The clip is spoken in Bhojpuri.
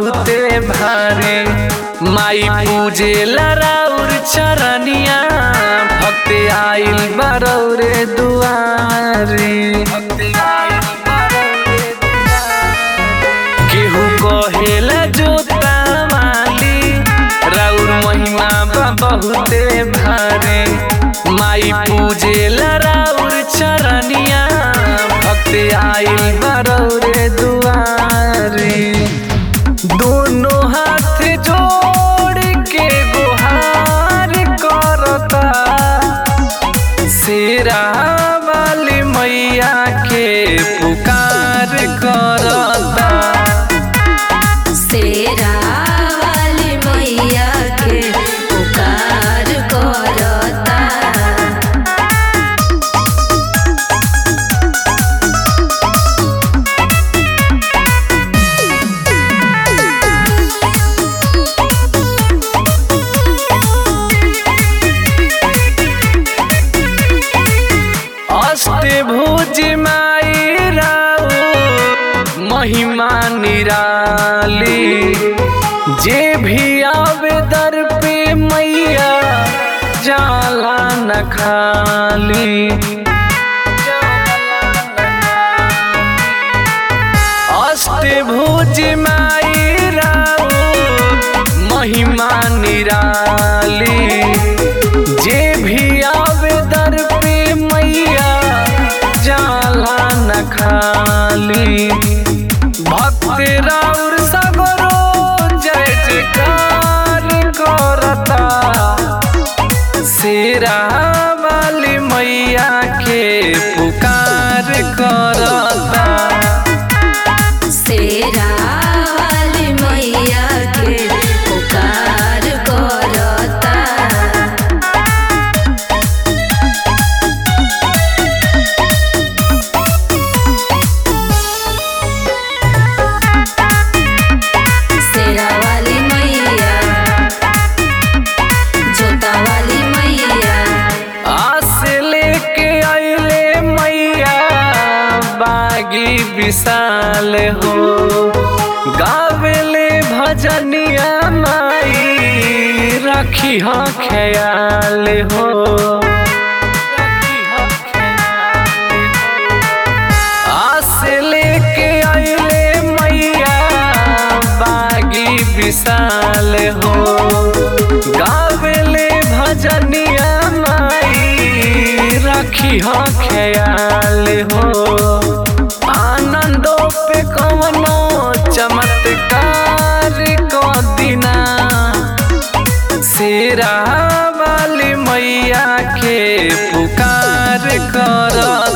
बहुते भारी माई पूजे लराउर चरनिया भक्त आइल बरौरे दुआरी केहू कहेला जोता माली राउर महिमा बा बहुते भारी माई पूजे लराउर चरनिया भक्त आइल बरौरे दुआरी दोनों हाथ जोड़ के गुहार करता शेरा वाली मैया के पुकार करता शेरा वाली मैया के पुकार करता अष्टभुज माई राउ महिमा निराली जे भी आवे दर पे मैया जाला न खाली अष्टभुज माई राउ महिमा निराली जे भी आवे दर पे मैया जाला न खाली भक्त राउर सगरो जय जयकार करता शेरा वाली मैया के पुकार करता शेरा वाली मैया के पुकार करता शेरा वाली मैया जोता वाली मैया आस लेके आइले मैया बागी विशाल हो गावेले भजनिया माई रखी हो ख्याल हो आस लेके आइले मैया बागी विशाल हो गावेले भजनिया माई रखी हो ख्याल हो आनंदो पे कवनो चमत्कार को दिना शेरा वाली मैया के पुकार कर